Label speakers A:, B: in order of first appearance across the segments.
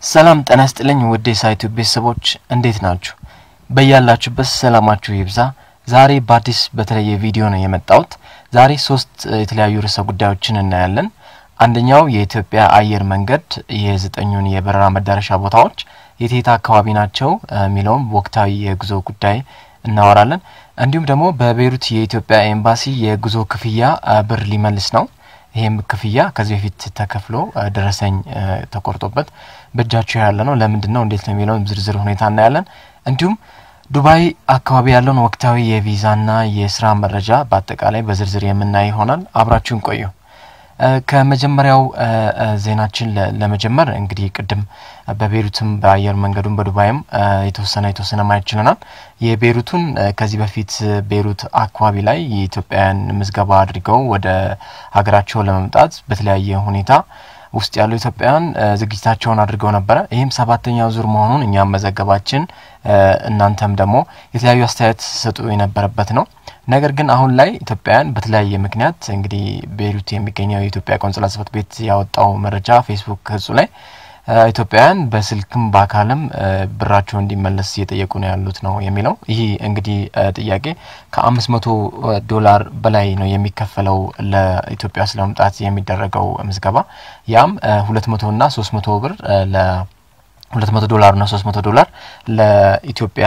A: ሰላም ጤና ይስጥልኝ ውድ የሳይቱ ቤተሰቦች እንዴት ናችሁ? በያላችሁበት ሰላማችሁ ይብዛ። ዛሬ በአዲስ በተለየ ቪዲዮ ነው የመጣሁት። ዛሬ ሶስት የተለያዩ ርዕሰ ጉዳዮችን እናያለን። አንደኛው የኢትዮጵያ አየር መንገድ የዘጠኙን የበረራ መዳረሻ ቦታዎች የቴታ አካባቢ ናቸው የሚለውም ወቅታዊ የጉዞ ጉዳይ እናወራለን። እንዲሁም ደግሞ በቤይሩት የኢትዮጵያ ኤምባሲ የጉዞ ክፍያ ብር ሊመልስ ነው። ይህም ክፍያ ከዚህ በፊት ተከፍሎ ደረሰኝ ተቆርጦበት በእጃቸው ያለ ነው። ለምንድን ነው እንዴት ነው የሚለውን ዝርዝር ሁኔታ እናያለን። እንዲሁም ዱባይ አካባቢ ያለውን ወቅታዊ የቪዛና የስራ መረጃ በአጠቃላይ በዝርዝር የምናይ ይሆናል። አብራችሁን ቆዩ። ከመጀመሪያው ዜናችን ለመጀመር እንግዲህ ቅድም በቤይሩትም በአየር መንገዱም በዱባይም የተወሰነ የተወሰነ ማየት ችለናል። የቤይሩቱን ከዚህ በፊት ቤይሩት አካባቢ ላይ የኢትዮጵያውያን ምዝገባ አድርገው ወደ ሀገራቸው ለመምጣት በተለያየ ሁኔታ ውስጥ ያሉ ኢትዮጵያውያን ዝግጅታቸውን አድርገው ነበረ። ይህም ሰባተኛው ዙር መሆኑን እኛም መዘገባችን እናንተም ደግሞ የተለያዩ አስተያየት ሰጡ የነበረበት ነው። ነገር ግን አሁን ላይ ኢትዮጵያውያን በተለያየ ምክንያት እንግዲህ ቤይሩት የሚገኘው የኢትዮጵያ ቆንጽላ ጽሕፈት ቤት ያወጣው መረጃ ፌስቡክ ገጹ ላይ ኢትዮጵያውያን በስልክም በአካልም ብራቸው እንዲመለስ እየጠየቁ ነው ያሉት ነው የሚለው። ይህ እንግዲህ ጥያቄ ከአምስት መቶ ዶላር በላይ ነው የሚከፈለው ለኢትዮጵያ ውስጥ ለመምጣት የሚደረገው ምዝገባ። ያም ሁለት መቶ ና ሶስት መቶ ብር ለ ሁለት መቶ ዶላር ና ሶስት መቶ ዶላር ለኢትዮጵያ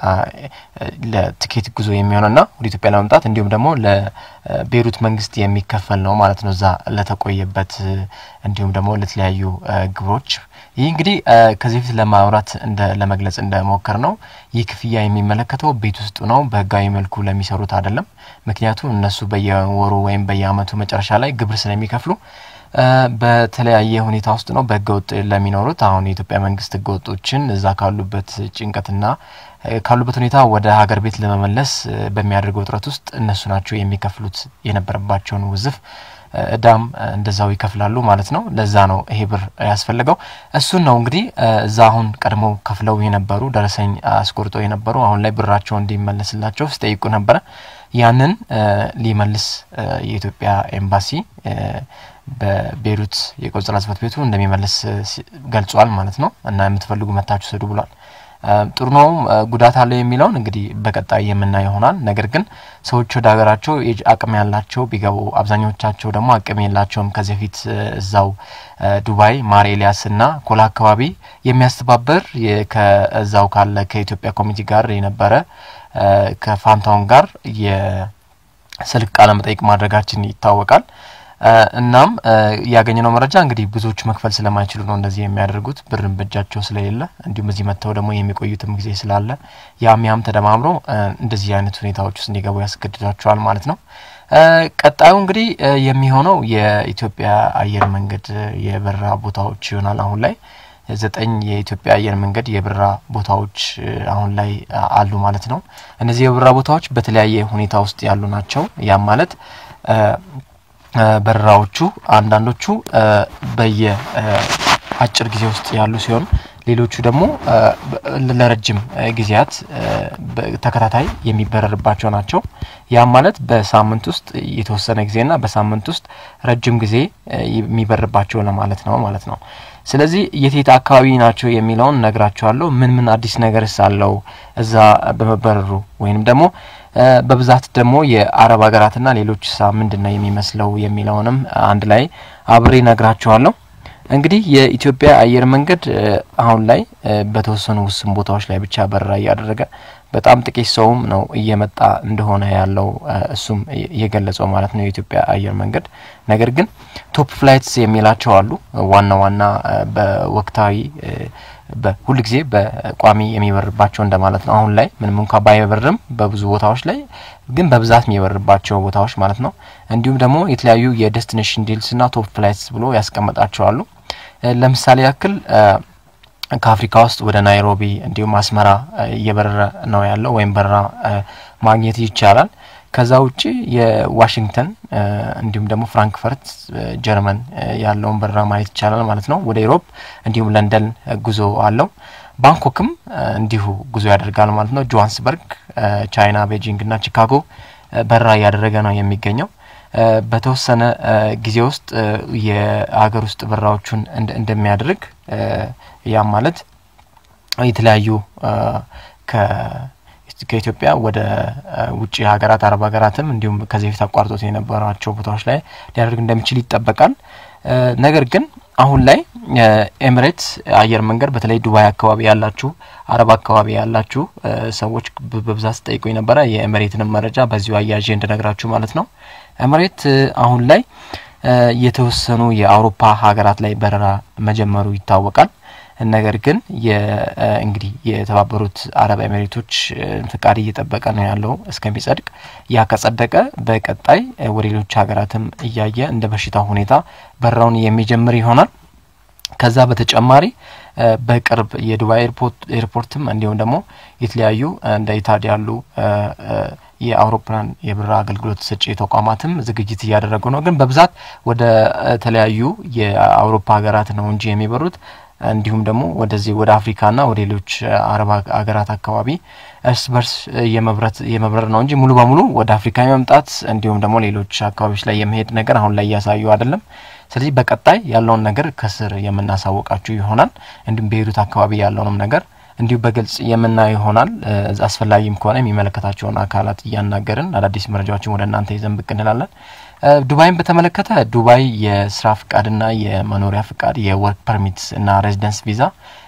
A: ለትኬት ጉዞ የሚሆነው ና ወደ ኢትዮጵያ ለመምጣት እንዲሁም ደግሞ ለቤይሩት መንግስት የሚከፈል ነው ማለት ነው። እዛ ለተቆየበት እንዲሁም ደግሞ ለተለያዩ ግብሮች ይህ እንግዲህ ከዚህ በፊት ለማውራት እንደ ለመግለጽ እንደሞከር ነው ይህ ክፍያ የሚመለከተው ቤት ውስጥ ነው፣ በህጋዊ መልኩ ለሚሰሩት አይደለም። ምክንያቱም እነሱ በየወሩ ወይም በየአመቱ መጨረሻ ላይ ግብር ስለሚከፍሉ በተለያየ ሁኔታ ውስጥ ነው በህገ ወጥ ለሚኖሩት። አሁን የኢትዮጵያ መንግስት ህገ ወጦችን እዛ ካሉበት ጭንቀትና ካሉበት ሁኔታ ወደ ሀገር ቤት ለመመለስ በሚያደርገው ጥረት ውስጥ እነሱ ናቸው የሚከፍሉት የነበረባቸውን ውዝፍ እዳም እንደዛው ይከፍላሉ ማለት ነው። ለዛ ነው ይሄ ብር ያስፈልገው። እሱን ነው እንግዲህ እዛ አሁን ቀድሞ ከፍለው የነበሩ ደረሰኝ አስቆርጦ የነበሩ አሁን ላይ ብራቸው እንዲመለስላቸው ሲጠይቁ ነበረ። ያንን ሊመልስ የኢትዮጵያ ኤምባሲ በቤይሩት የቆንጽላ ጽሕፈት ቤቱ እንደሚመልስ ገልጿል ማለት ነው። እና የምትፈልጉ መታችሁ ስዱ ብሏል። ጥሩ ነው ጉዳት አለው የሚለውን እንግዲህ በቀጣይ የምናየው ይሆናል። ነገር ግን ሰዎች ወደ ሀገራቸው አቅም ያላቸው ቢገቡ፣ አብዛኞቻቸው ደግሞ አቅም የላቸውም። ከዚህ በፊት እዛው ዱባይ ማር ኤልያስ እና ኮላ አካባቢ የሚያስተባበር ከዛው ካለ ከኢትዮጵያ ኮሚቴ ጋር የነበረ ከፋንታውን ጋር የስልክ ቃለ መጠይቅ ማድረጋችን ይታወቃል። እናም ያገኘነው መረጃ እንግዲህ ብዙዎቹ መክፈል ስለማይችሉ ነው እንደዚህ የሚያደርጉት ብርን በእጃቸው ስለሌለ፣ እንዲሁም እዚህ መጥተው ደግሞ የሚቆዩትም ጊዜ ስላለ ያም ያም ተደማምሮ እንደዚህ አይነት ሁኔታዎች ውስጥ እንዲገቡ ያስገድዳቸዋል ማለት ነው። ቀጣዩ እንግዲህ የሚሆነው የኢትዮጵያ አየር መንገድ የበረራ ቦታዎች ይሆናል። አሁን ላይ ዘጠኝ የኢትዮጵያ አየር መንገድ የበረራ ቦታዎች አሁን ላይ አሉ ማለት ነው። እነዚህ የበረራ ቦታዎች በተለያየ ሁኔታ ውስጥ ያሉ ናቸው። ያም ማለት በረራዎቹ አንዳንዶቹ በየ አጭር ጊዜ ውስጥ ያሉ ሲሆን ሌሎቹ ደግሞ ለረጅም ጊዜያት ተከታታይ የሚበረርባቸው ናቸው። ያም ማለት በሳምንት ውስጥ የተወሰነ ጊዜና በሳምንት ውስጥ ረጅም ጊዜ የሚበርባቸው ለማለት ነው ማለት ነው። ስለዚህ የቴታ አካባቢ ናቸው የሚለውን ነግራቸዋለሁ። ምን ምን አዲስ ነገርስ አለው እዛ በመበረሩ ወይንም ደግሞ በብዛት ደግሞ የአረብ ሀገራትና ሌሎች ሳ ምንድን ነው የሚመስለው የሚለውንም አንድ ላይ አብሬ ነግራችኋለሁ። እንግዲህ የኢትዮጵያ አየር መንገድ አሁን ላይ በተወሰኑ ውስን ቦታዎች ላይ ብቻ በረራ እያደረገ በጣም ጥቂት ሰውም ነው እየመጣ እንደሆነ ያለው እሱም እየገለጸው ማለት ነው የኢትዮጵያ አየር መንገድ። ነገር ግን ቶፕ ፍላይትስ የሚላቸው አሉ ዋና ዋና በወቅታዊ በሁል ጊዜ በቋሚ የሚበርባቸው እንደማለት ነው። አሁን ላይ ምንም እንኳ ባይበርም በብዙ ቦታዎች ላይ ግን በብዛት የሚበርባቸው ቦታዎች ማለት ነው። እንዲሁም ደግሞ የተለያዩ የዴስቲኔሽን ዲልስ ና ቶፕ ፍላይትስ ብሎ ያስቀመጣቸው አሉ። ለምሳሌ ያክል ከአፍሪካ ውስጥ ወደ ናይሮቢ እንዲሁም አስመራ እየበረረ ነው ያለው ወይም በረራ ማግኘት ይቻላል። ከዛ ውጭ የዋሽንግተን እንዲሁም ደግሞ ፍራንክፈርት ጀርመን ያለውን በረራ ማየት ይቻላል ማለት ነው። ወደ ኢሮፕ እንዲሁም ለንደን ጉዞ አለው። ባንኮክም እንዲሁ ጉዞ ያደርጋል ማለት ነው። ጆሃንስበርግ ቻይና፣ ቤጂንግ ና ቺካጎ በረራ እያደረገ ነው የሚገኘው። በተወሰነ ጊዜ ውስጥ የሀገር ውስጥ በረራዎቹን እንደሚያደርግ ያም ማለት የተለያዩ ከኢትዮጵያ ወደ ውጭ ሀገራት አረብ ሀገራትም እንዲሁም ከዚህ በፊት አቋርጦት የነበራቸው ቦታዎች ላይ ሊያደርግ እንደሚችል ይጠበቃል። ነገር ግን አሁን ላይ ኤምሬትስ አየር መንገድ በተለይ ዱባይ አካባቢ ያላችሁ አረብ አካባቢ ያላችሁ ሰዎች በብዛት ስጠይቁ የነበረ የኤምሬትንም መረጃ በዚሁ አያዤ እንድነግራችሁ ማለት ነው። ኤምሬት አሁን ላይ የተወሰኑ የአውሮፓ ሀገራት ላይ በረራ መጀመሩ ይታወቃል። ነገር ግን እንግዲህ የተባበሩት አረብ ኤሚሬቶች ፍቃድ እየጠበቀ ነው ያለው እስከሚጸድቅ። ያ ከጸደቀ በቀጣይ ወደ ሌሎች ሀገራትም እያየ እንደ በሽታው ሁኔታ በረራውን የሚጀምር ይሆናል። ከዛ በተጨማሪ በቅርብ የዱባይ ኤርፖርትም እንዲሁም ደግሞ የተለያዩ እንደ ኢታድ ያሉ የአውሮፕላን የበረራ አገልግሎት ሰጪ ተቋማትም ዝግጅት እያደረጉ ነው። ግን በብዛት ወደ ተለያዩ የአውሮፓ ሀገራት ነው እንጂ የሚበሩት እንዲሁም ደግሞ ወደዚህ ወደ አፍሪካና ወደ ሌሎች አረብ ሀገራት አካባቢ እርስ በርስ የመብረር ነው እንጂ ሙሉ በሙሉ ወደ አፍሪካ የመምጣት እንዲሁም ደግሞ ሌሎች አካባቢዎች ላይ የመሄድ ነገር አሁን ላይ እያሳዩ አይደለም። ስለዚህ በቀጣይ ያለውን ነገር ከስር የምናሳወቃችሁ ይሆናል። እንዲሁም በሄዱት አካባቢ ያለውንም ነገር እንዲሁ በግልጽ የምናየው ይሆናል። አስፈላጊም ከሆነ የሚመለከታቸውን አካላት እያናገርን አዳዲስ መረጃዎችን ወደ እናንተ ይዘን ብቅ እንላለን። ዱባይን በተመለከተ ዱባይ የስራ ፍቃድና የመኖሪያ ፍቃድ የወርክ ፐርሚት እና ሬዚደንስ ቪዛ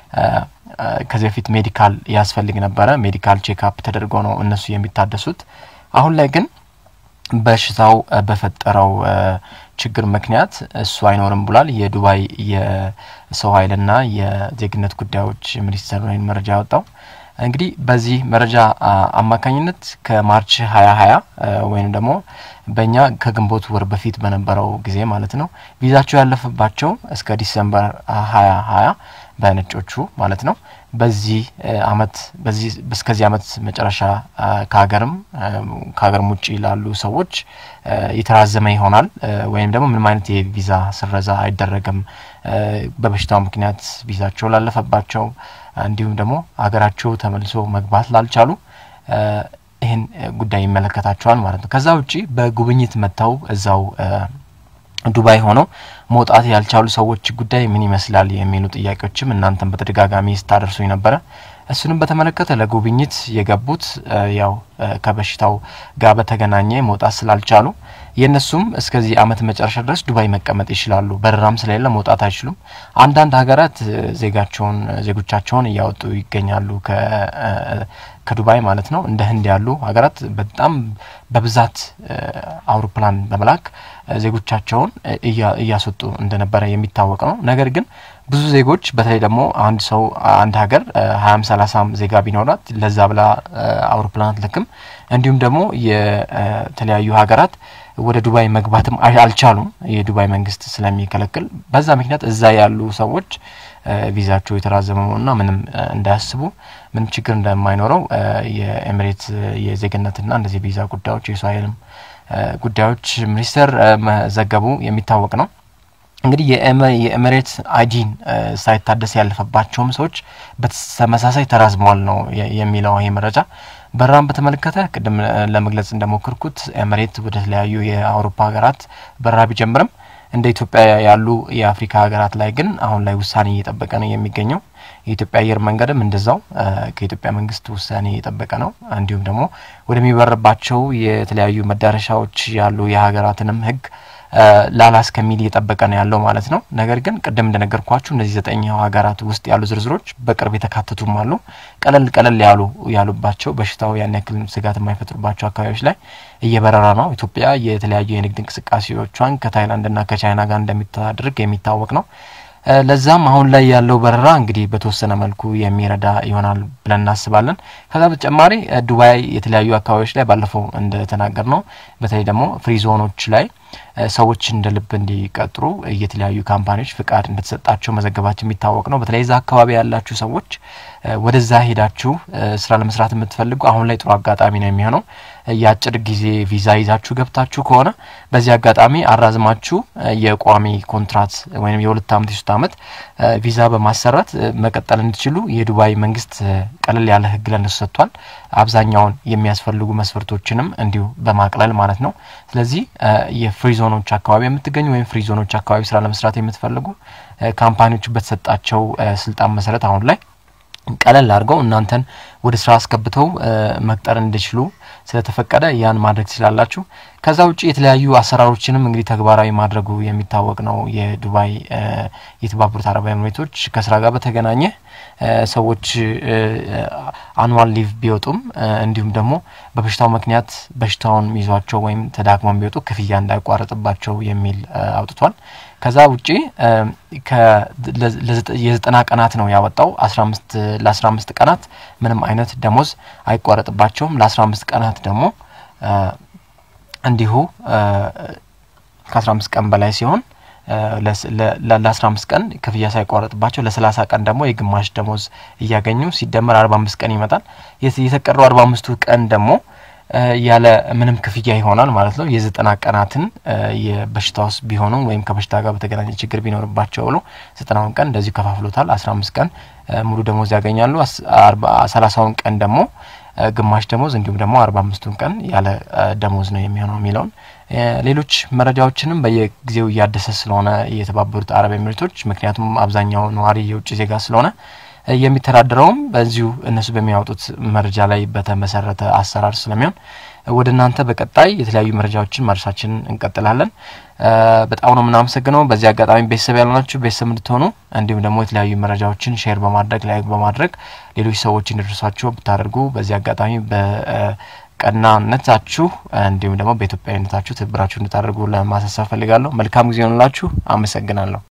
A: ከዚህ በፊት ሜዲካል ያስፈልግ ነበረ። ሜዲካል ቼክአፕ ተደርጎ ነው እነሱ የሚታደሱት። አሁን ላይ ግን በሽታው በፈጠረው ችግር ምክንያት እሱ አይኖርም ብሏል። የዱባይ የሰው ኃይልና የዜግነት ጉዳዮች ሚኒስቴር ነው መረጃ ያወጣው። እንግዲህ በዚህ መረጃ አማካኝነት ከማርች ሀያ ሀያ ወይም ደግሞ በእኛ ከግንቦት ወር በፊት በነበረው ጊዜ ማለት ነው ቪዛቸው ያለፈባቸው እስከ ዲሰምበር ሀያ ሀያ በነጮቹ ማለት ነው በዚህ አመት በዚህ እስከዚህ አመት መጨረሻ ከሀገርም ከሀገርም ውጭ ላሉ ሰዎች የተራዘመ ይሆናል ወይም ደግሞ ምንም አይነት የቪዛ ስረዛ አይደረግም። በበሽታው ምክንያት ቪዛቸው ላለፈባቸው እንዲሁም ደግሞ ሀገራቸው ተመልሶ መግባት ላልቻሉ ይህን ጉዳይ ይመለከታቸዋል ማለት ነው። ከዛ ውጪ በጉብኝት መጥተው እዛው ዱባይ ሆነው መውጣት ያልቻሉ ሰዎች ጉዳይ ምን ይመስላል የሚሉ ጥያቄዎችም እናንተም በተደጋጋሚ ስታደርሱኝ ነበረ። እሱንም በተመለከተ ለጉብኝት የገቡት ያው ከበሽታው ጋር በተገናኘ መውጣት ስላልቻሉ የእነሱም እስከዚህ አመት መጨረሻ ድረስ ዱባይ መቀመጥ ይችላሉ። በረራም ስለሌለ መውጣት አይችሉም። አንዳንድ ሀገራት ዜጋቸውን ዜጎቻቸውን እያወጡ ይገኛሉ ከዱባይ ማለት ነው። እንደ ህንድ ያሉ ሀገራት በጣም በብዛት አውሮፕላን በመላክ ዜጎቻቸውን እያስወጡ እንደነበረ የሚታወቅ ነው። ነገር ግን ብዙ ዜጎች በተለይ ደግሞ አንድ ሰው አንድ ሀገር ሀያም ሰላሳም ዜጋ ቢኖራት ለዛ ብላ አውሮፕላን አትልክም። እንዲሁም ደግሞ የተለያዩ ሀገራት ወደ ዱባይ መግባትም አልቻሉም፣ የዱባይ መንግስት ስለሚከለክል። በዛ ምክንያት እዛ ያሉ ሰዎች ቪዛቸው የተራዘመ መሆኑና ምንም እንዳያስቡ ምንም ችግር እንደማይኖረው የኤሚሬት የዜግነትና እንደዚህ ቪዛ ጉዳዮች የሰው ኃይልም ጉዳዮች ሚኒስቴር መዘገቡ የሚታወቅ ነው። እንግዲህ የኤሚሬት አይዲን ሳይታደስ ያለፈባቸውም ሰዎች በተመሳሳይ ተራዝመዋል ነው የሚለው ይህ መረጃ። በረራን በተመለከተ ቅድም ለመግለጽ እንደሞከርኩት ኤሚሬት ወደ ተለያዩ የአውሮፓ ሀገራት በረራ ቢጀምርም እንደ ኢትዮጵያ ያሉ የአፍሪካ ሀገራት ላይ ግን አሁን ላይ ውሳኔ እየጠበቀ ነው የሚገኘው። የኢትዮጵያ አየር መንገድም እንደዛው ከኢትዮጵያ መንግስት ውሳኔ እየጠበቀ ነው። እንዲሁም ደግሞ ወደሚበርባቸው የተለያዩ መዳረሻዎች ያሉ የሀገራትንም ሕግ ላላ እስከሚል እየጠበቀ ነው ያለው ማለት ነው። ነገር ግን ቅድም እንደነገርኳችሁ እነዚህ ዘጠኛው ሀገራት ውስጥ ያሉ ዝርዝሮች በቅርብ የተካተቱም አሉ። ቀለል ቀለል ያሉ ያሉባቸው በሽታው ያን ያክል ስጋት የማይፈጥሩባቸው አካባቢዎች ላይ እየበረራ ነው። ኢትዮጵያ የተለያዩ የንግድ እንቅስቃሴዎቿን ከታይላንድና ከቻይና ጋር እንደሚታደርግ የሚታወቅ ነው። ለዛም አሁን ላይ ያለው በረራ እንግዲህ በተወሰነ መልኩ የሚረዳ ይሆናል ብለን እናስባለን። ከዛ በተጨማሪ ዱባይ የተለያዩ አካባቢዎች ላይ ባለፈው እንደተናገር ነው በተለይ ደግሞ ፍሪ ዞኖች ላይ ሰዎች እንደ ልብ እንዲቀጥሩ የተለያዩ ካምፓኒዎች ፍቃድ እንደተሰጣቸው መዘገባቸው የሚታወቅ ነው። በተለይ እዛ አካባቢ ያላችሁ ሰዎች ወደዛ ሄዳችሁ ስራ ለመስራት የምትፈልጉ አሁን ላይ ጥሩ አጋጣሚ ነው የሚሆነው። የአጭር ጊዜ ቪዛ ይዛችሁ ገብታችሁ ከሆነ በዚህ አጋጣሚ አራዝማችሁ የቋሚ ኮንትራት ወይም የሁለት አመት የሶስት አመት ቪዛ በማሰራት መቀጠል እንዲችሉ የዱባይ መንግስት ቀለል ያለ ህግ ለነሱ ሰጥቷል። አብዛኛውን የሚያስፈልጉ መስፈርቶችንም እንዲሁ በማቅለል ማለት ነው። ስለዚህ የፍሪ ዞኖች አካባቢ የምትገኙ ወይም ፍሪ ዞኖች አካባቢ ስራ ለመስራት የምትፈልጉ ካምፓኒዎቹ በተሰጣቸው ስልጣን መሰረት አሁን ላይ ቀለል አድርገው እናንተን ወደ ስራ አስገብተው መቅጠር እንዲችሉ ስለተፈቀደ ያን ማድረግ ትችላላችሁ። ከዛ ውጭ የተለያዩ አሰራሮችንም እንግዲህ ተግባራዊ ማድረጉ የሚታወቅ ነው። የዱባይ የተባበሩት አረብ ኤምሬቶች ከስራ ጋር በተገናኘ ሰዎች አኑዋል ሊቭ ቢወጡም እንዲሁም ደግሞ በበሽታው ምክንያት በሽታውን ይዟቸው ወይም ተዳክመው ቢወጡ ክፍያ እንዳይቋረጥባቸው የሚል አውጥቷል። ከዛ ውጪ የዘጠና ቀናት ነው ያወጣው። አስራ አምስት ለአስራ አምስት ቀናት ምንም አይነት ደሞዝ አይቋረጥባቸውም። ለአስራ አምስት ቀናት ደግሞ እንዲሁ ከአስራ አምስት ቀን በላይ ሲሆን ለአስራ አምስት ቀን ክፍያ ሳይቋረጥባቸው ለሰላሳ ቀን ደግሞ የግማሽ ደሞዝ እያገኙ ሲደመር አርባ አምስት ቀን ይመጣል። የተቀረው አርባ አምስቱ ቀን ደግሞ ያለ ምንም ክፍያ ይሆናል ማለት ነው። የዘጠና ቀናትን የበሽታ ውስጥ ቢሆኑ ወይም ከበሽታ ጋር በተገናኘ ችግር ቢኖርባቸው ብሎ ዘጠናውን ቀን እንደዚሁ ከፋፍሎታል። አስራ አምስት ቀን ሙሉ ደሞዝ ያገኛሉ። ሰላሳውን ቀን ደግሞ ግማሽ ደሞዝ እንዲሁም ደግሞ አርባ አምስቱን ቀን ያለ ደሞዝ ነው የሚሆነው የሚለውን ሌሎች መረጃዎችንም በየጊዜው እያደሰ ስለሆነ የተባበሩት አረብ ኤሚሬቶች ምክንያቱም አብዛኛው ነዋሪ የውጭ ዜጋ ስለሆነ የሚተዳደረውም በዚሁ እነሱ በሚያወጡት መረጃ ላይ በተመሰረተ አሰራር ስለሚሆን ወደ እናንተ በቀጣይ የተለያዩ መረጃዎችን ማድረሳችንን እንቀጥላለን። በጣም ነው የምናመሰግነው። በዚህ አጋጣሚ ቤተሰብ ያልሆናችሁ ቤተሰብ እንድትሆኑ እንዲሁም ደግሞ የተለያዩ መረጃዎችን ሼር በማድረግ ላይክ በማድረግ ሌሎች ሰዎች እንዲደርሷቸው ብታደርጉ በዚህ አጋጣሚ በቀናነታችሁ እንዲሁም ደግሞ በኢትዮጵያዊነታችሁ ትብብራችሁ እንድታደርጉ ለማሳሰብ ፈልጋለሁ። መልካም ጊዜ ሆንላችሁ። አመሰግናለሁ።